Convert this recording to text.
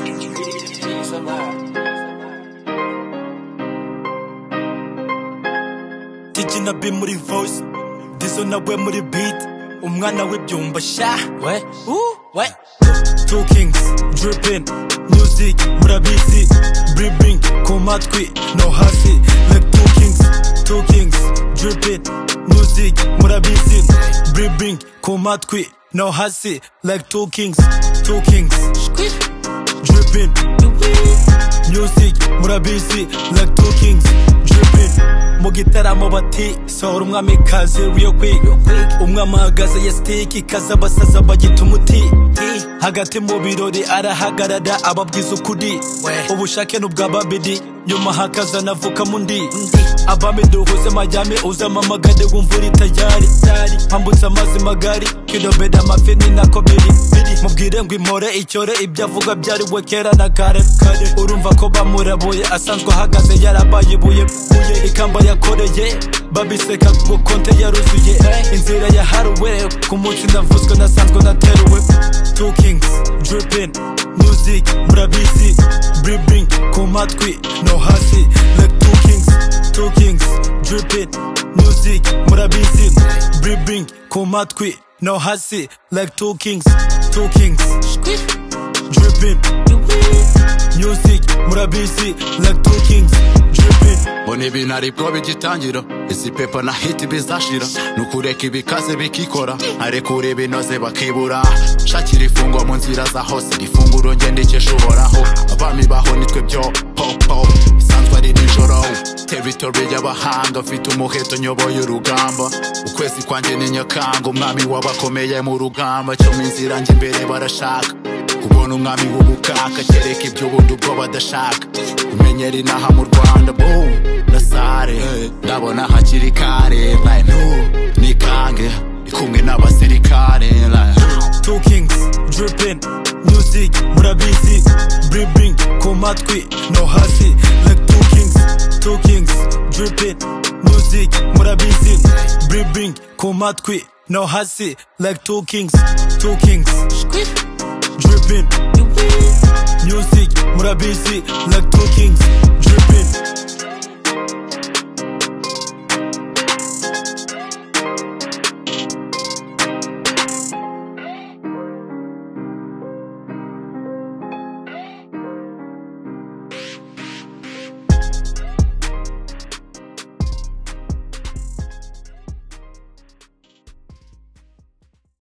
Peace and love. Digi na B muri voice Dizzo na we muri beat Umwana w'ibyumba sha We uh, we Two kings dripping Music murabizi Bribbing ku matwi no hasi Like two kings Two kings dripping Music murabizi Bribbing ku matwi no hasi Like two kings Two kings dripping music murabizi like two kings dripping mu gitaramo bati sohora umwamikazi real quick umwami ahagaze ya stick ikaze abasaza bagita umuti hagati mu birori arahagarara ababwiza ukuri ubushake n'ubwa babiri nyuma hakazana vuka mundi abami duhuze majyame uzamamagade wumva uri tayari mpambutse amazi magari kilomita amafi ni nako biri biri mubwire ngo impore icyore ibyo avuga byariwe kera na kare kare urumva ko bamurabuye asanzwe ahagaze yarabaye ibuye buye ikamba yakoreye babiseka ku konte yaruzuye inzira yaharuwe ku munsi navuzwe nasanzwe nateruwe two kings dripping music murabizi bribbing ku matwi no hasi like two kings two kings dripping music murabizi bribbing ku matwi no hasi like two kings two kings dripping music murabizi like two kings dripping mbona ibintu aribwo bigitangira izi pepa na hiti bizashira ni ukureka ibikaze bikikora arekura ibinoze bakibura shakira ifungwa mu nzira za hose ifunguro ngendekesha uhoraho abami baho nitwe byo popo isanzwe ari nijoro teritori y'abahanga mfite umuheto nyoboye urugamba ukwezi kwanjye ni nyakanga umwami w'abakomeye mu rugamba cyo mu nzira njye imbere barashaka kubona umwami w'ubukaka kereka ibyo ubundi ubwo badashaka kumenyera inaha mu rwanda boom na sare ndabona hakiri kare like no nikange ndi kumwe n'abasirikare like two kings dripping music murabizi bribbing ku matwi no hasi like two kings two kings dripping music murabizi bribbing ku matwi no hasi like two kings two kings dripping music murabizi like two kings dripping